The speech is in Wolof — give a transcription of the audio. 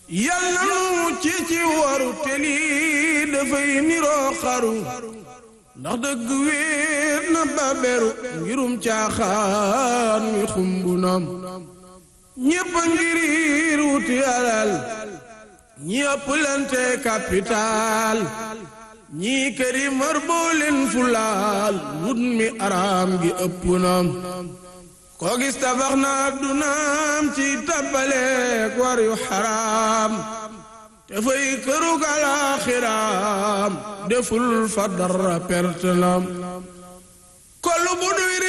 yàlla nu ci ci waru te lii dafay niroo xaru ndax dëgg wéet na baberu ngirum caaxaan mi xumbu nam ñépp a ngiriir wuti alal ñi ëpp lante capital ñii këri mar booleen fulaal wut mi araam gi ëpp nam koo gis tabax na addunaam ci tabbaleek war yu xaraam te fay kërug alaaxiraam deful fa dara perte nam kolu